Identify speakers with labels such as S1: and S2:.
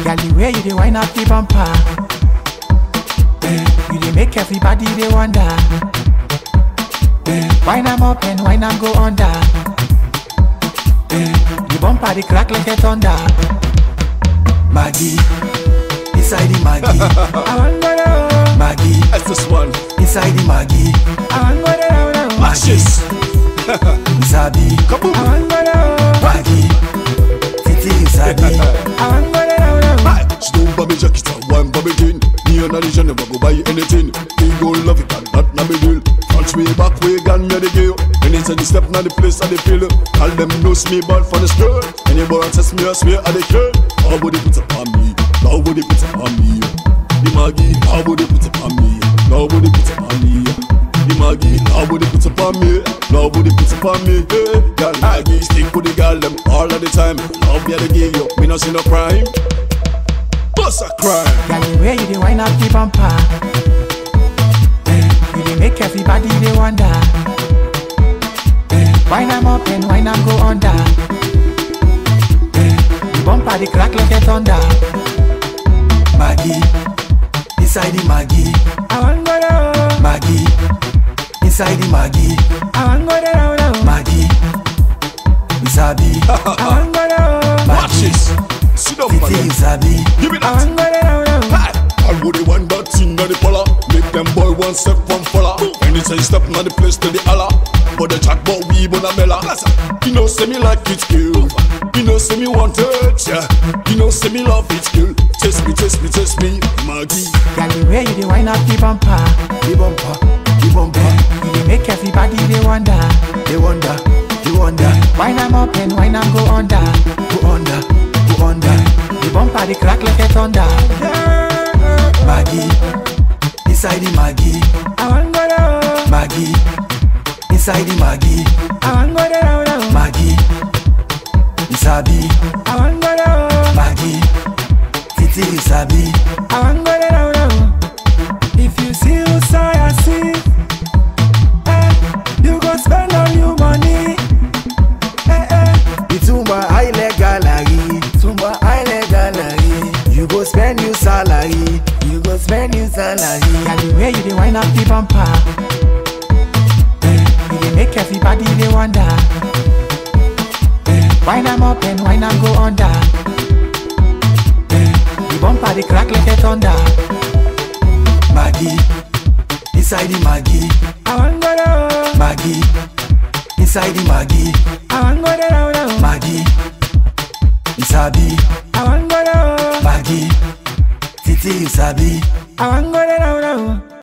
S1: Girl, the way you dey wind up the bumper, eh, you dey make everybody dey wonder. Eh, wind am up and wind am go under. Eh, the bumper dey crack like a thunder. Maggie, inside the Maggie, I want go down. Maggie,
S2: That's this one.
S1: inside the Maggie, I want go down.
S2: Matches.
S1: Sabi,
S2: Kaboom.
S1: I want go down. Maggie, Titi, you sabi, I want go down.
S2: Hi. She don't buy me jacket and one buy me jean. Me and Alicia never go buy anything. We go love it and that na me deal. Front way, back way, gun me the gear. Anytime you step na the place I dey feel. All them knows me bad for the skirt. Anybody test me, I swear I dey care. Nobody put up on me. Nobody put up on me. The Maggie, nobody put up on me. Nobody put up on me. The Maggie, nobody put up on me. Nobody put up on me. Hey, girl, Maggie, stick with the girl them all of the time. Love me the give you, me no see no crime. Bust a crime.
S1: Girl, the way you dey wind up the bumper, eh, you dey make everybody dey wonder. Eh, wind am up and wind am go under. Eh, the bumper dey crack like a thunder. Maggie, inside the Maggie, I want go down. Maggie, inside the Maggie, I want go down. Maggie, you sabi, I want go down.
S2: Watch this. Sit down,
S1: Titi, you
S2: man.
S1: sabi,
S2: Give me
S1: I
S2: that.
S1: want go down.
S2: Hi. I would the one that thing on the polar. Make them boy one step from follow. Anytime step on the place to the Allah. But the chat but we bona mela. You know say me like it kill. You know say me want it, yeah. You know say me love it kill. Test me, test me, test me, Maggie.
S1: Girl, the way you dey wind up the bumper, the bumper, the bumper, you dey make everybody dey wonder, they wonder, they wonder. Wind am up and wind am go under, go under, go under. The bumper dey crack like a thunder. Maggie, inside the Maggie, I want go down. Maggie, inside the Maggie, I want go down. Maggie, you sabi, I want go down. Maggie. Titi, you sabi. I want go down. If you see who say I see, eh, you go spend all your money. Eh, eh. Itumba Island Gallery, Tumba Island Gallery. You go spend your salary, you go spend your salary. Girl, the way you dey wind up the bumper, eh, you dey make everybody dey wonder. Eh, wind am up and wind am go under. Eh, the bumper dey crack like a thunder. Maggie, inside the Maggie, I want go down. Maggie, inside the Maggie, I want go down. Maggie, you sabi, I want go down. Maggie, Titi, you sabi, I want go down.